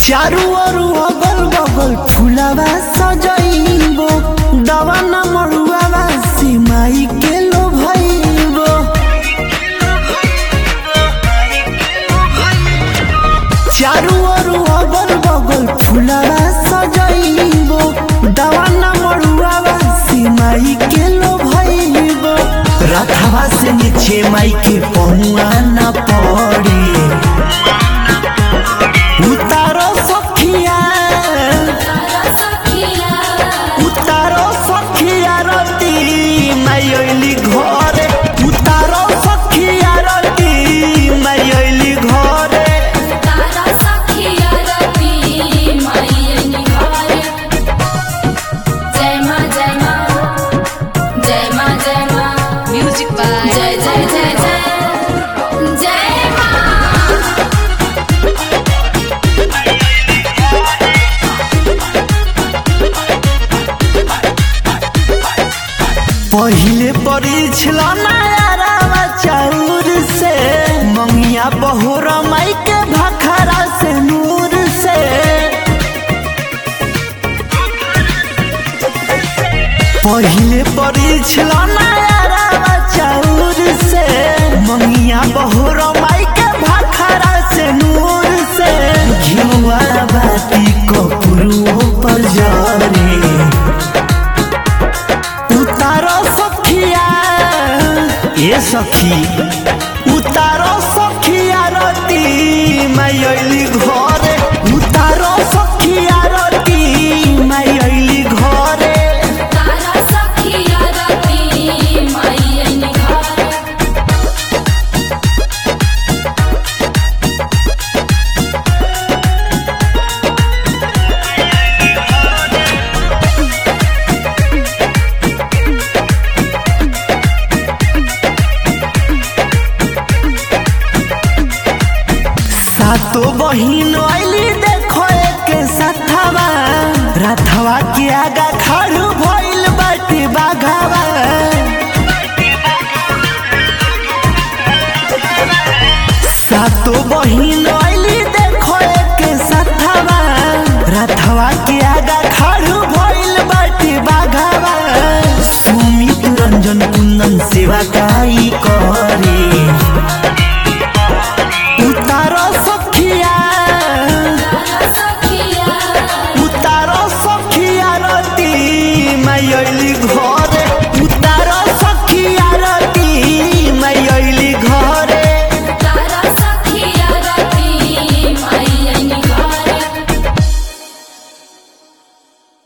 चारू ओर अगल बगल फुलावा सजइबो दवा न मरुआवा सिमाई के लो भइबो चारू ओर अगल बगल फुलावा सजइबो दवा न मरुआवा सिमाई के लो भइबो रथवा से नीचे माई के पहुआ न पड़े उतारो सखिया उतारो सखिया रती मायली घरे उतारो सखिया रती मायली घरे म्यूजिक बाय जय जय जय जय जय माँ पहिले परिछल नायरावा चाउर से मंगिया बहोरा माई के भखरा से नूर से पहिले परिछल नायरावा चाउर से मंगिया बहोरा माई के भखरा से नूर से घिउआ बाती कपुरुओ पर जरे उतारो सखिया ए सखी उतारो सखिया रती मायली घरे उतारो सखिया रती मायली घरे तारा सखिया रती मैयन घर सातो बहिन आइली देखो एक सथवा रथवा के आगा खड़ू भइल बाटे बाघावा सातो बहिन आइली देखो एक सथवा रथवा के आगा खड़ू भइल बाटे बाघावा सुमित रंजन कुंदन सेवा काई करे